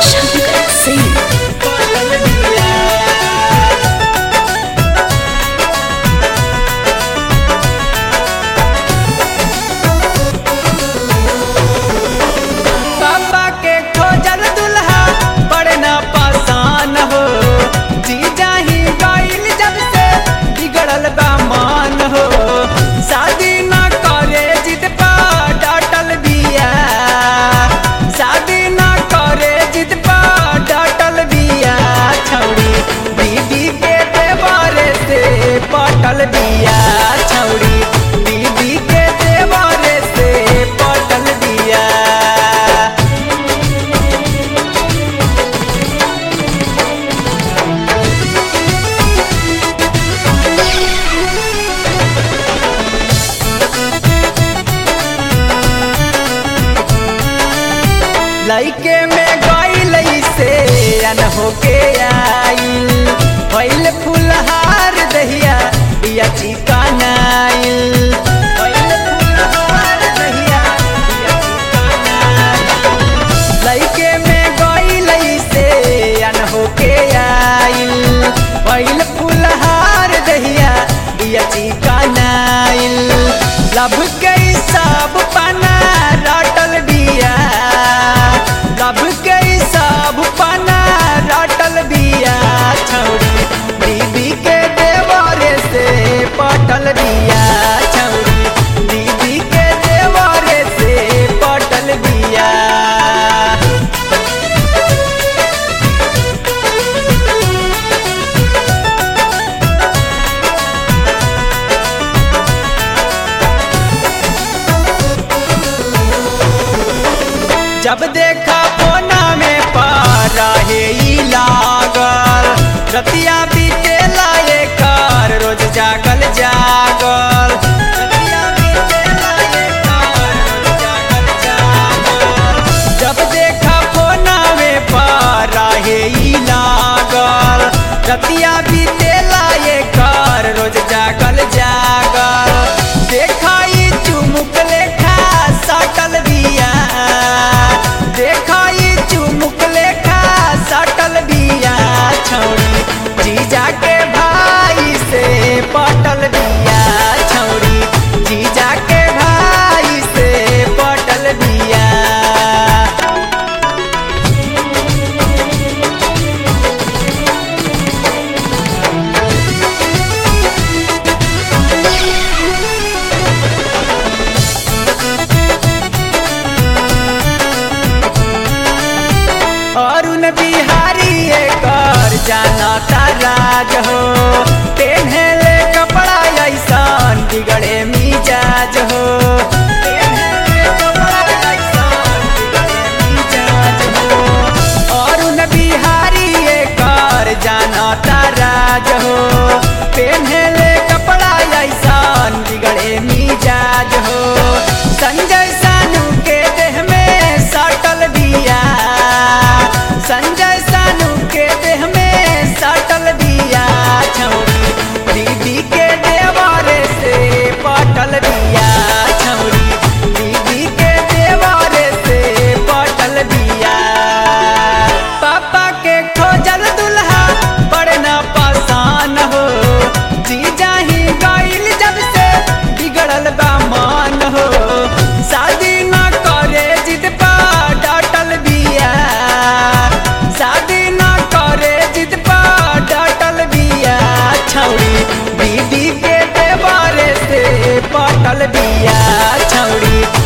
Shankar Singh. पापा के खोजल दुल्हा बड़े ना पासान हो जी जाही गईल जब से बिगड़ल बा मान हो शादी ना करे जिद पा डाटल बिया शादी ना करे जिद पा डाटल बिया छौड़ी दीदी के देवारे से पटल बिया छौड़ी दीदी के देवारे से पटल बिया लइके में गईल से अन होके आइल भइल फुलहार दहिया बिया चिकनाइल भइल फुलहार दहिया बिया चिकनाइल लइके में गईल से अन होके आइल भइल फुलहार दहिया बिया चिकनाइल लब के सब पना रटल बिया लब के सब पना रटल बिया छौड़ी दीदी के देवरे से पटल बिया छौड़ी दीदी के देवरे से पटल बिया जब देखा कोना में पारा हे ई लागल रतिया बीते लाए कर रोज जागल जागल रतिया बीते लाए कर, रोज जागल जागल। जब देखा कोना में पारा हे ई लागल रतिया बीते लाए कर रोज जागल जागल देखाई चुमुक लेखा सटल बिया देखाई चुमुक लेखा सटल बिया छौड़ी जीजा के भाई से पटल बिया छौड़ी जीजा के भाई से पटल बिया अरुण बिहारी कर जाना राज हो पेन्हले कपड़ा ऐसन बिगड़े मिजाज हो पेन्हले कपड़ा ऐसन बिगड़े मिजाज हो। अरुण बिहारी कर जाना राज हो पेन्हले कपड़ा ऐसन बिगड़े मिजाज हो संजय सानू के देह में सटल बिया संजय सानू के देह में सटल बिया छौड़ी दीदी के देवारे से पटल बिया छौड़ी दीदी के देवारे से पटल बिया पापा के खोजल दुल्हा बड़े ना पासान हो जी जाही गईल जब से बिगड़ल बा मान हो शादी ना करे जिद पा डाटल बिया शादी ना करे जिद पा डाटल बिया छौड़ी दीदी के देवारे से पटल बिया छौड़ी